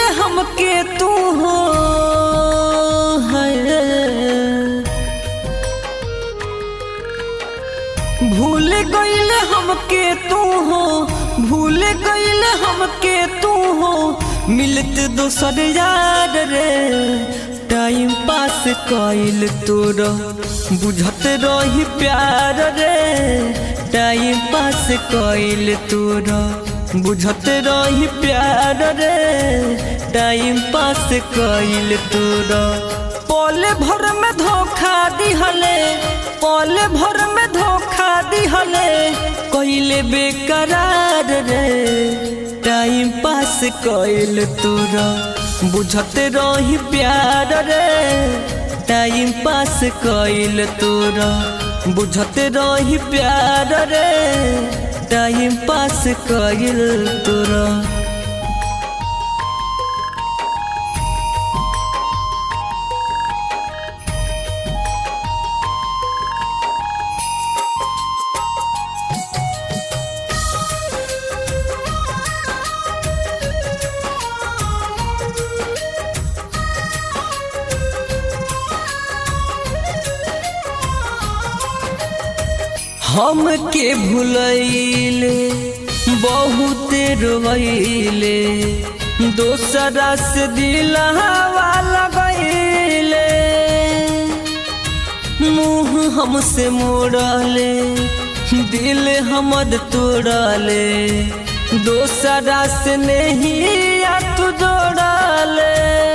हमके तू हो है भूल गईल हमके तू हो भूल गईल हमके तू हो मिलत दोसर यार रे टाइम पास कइल तोर बुझत रही प्यार रे टाइम पास कइल तोर बुझत रही प्यार रे टाइम पास कइल तोर पल भर में धोखा दिहले पल भर में धोखा दिहले कइले बेकरार रे टाइम पास कइल तोरा बुझत रही प्यार रे टाइम पास कइल तोरा बुझत रही प्यार रे टाइम पास कइल तोरा हम के भूलैले बहुत रोइले दोसरा से दिलवा लगैले मुँह हमसे मोड़ले दिल हमद तोड़ले दोसरा से नहीं या तू जोड़ले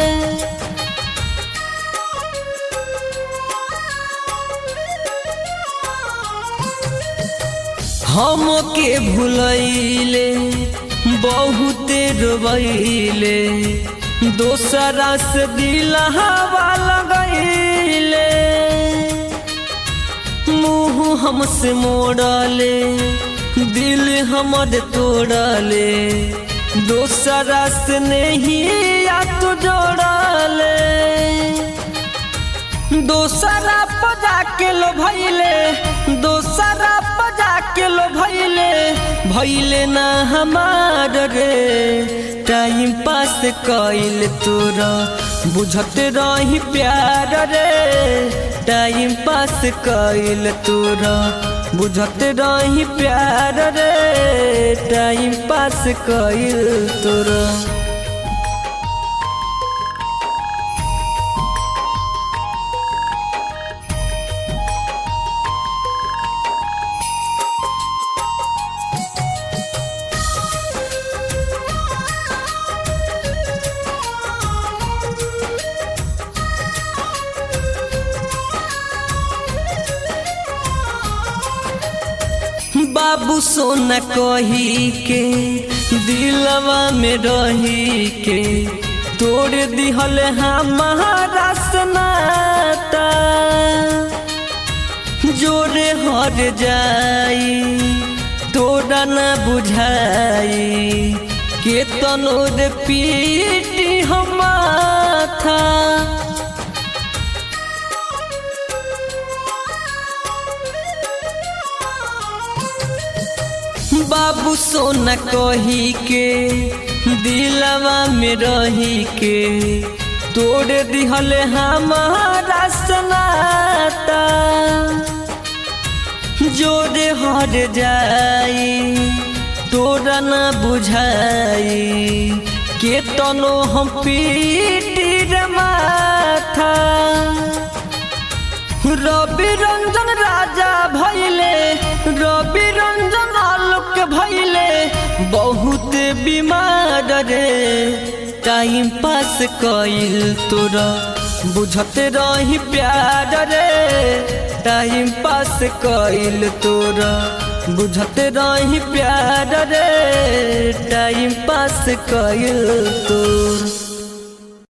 हम के भूलैले बहुत रोइले दोसरा से दिलवा लगैले मुँह हमसे मोड़ले दिल हमर तोड़ले दोसरा से नहीं या तू जोड़ले दोसरा पजा के लो भैले दोसरा पजा के लो भैले भैले ना हमार रे टाइम पास कइल तोरा बुझत रही प्यार रे टाइम पास कइल तोरा बुझत रही प्यार रे टाइम पास कइल तोरा बाबू सोना कही के दिलवा में रही के तोड़ दिहल हमारा सनाता जोरे हर जाई तोरा न बुझाई के तनोद पीटी हम था बाबू सोना कही के दिलवा में रही के तोड़ दिहल हमारा सनाता जोरे हर जाई तोरा न बुझाई के तनो हम पीटी रे माथा रवि रंजन राजा भैले रवि रंजन आलोक भैले बहुत बीमार रे टाइम पास कइल तोरा बुझत रही प्यार रे टाइम पास कइल तोरा बुझत रही प्यार रे टाइम पास कइल तोरा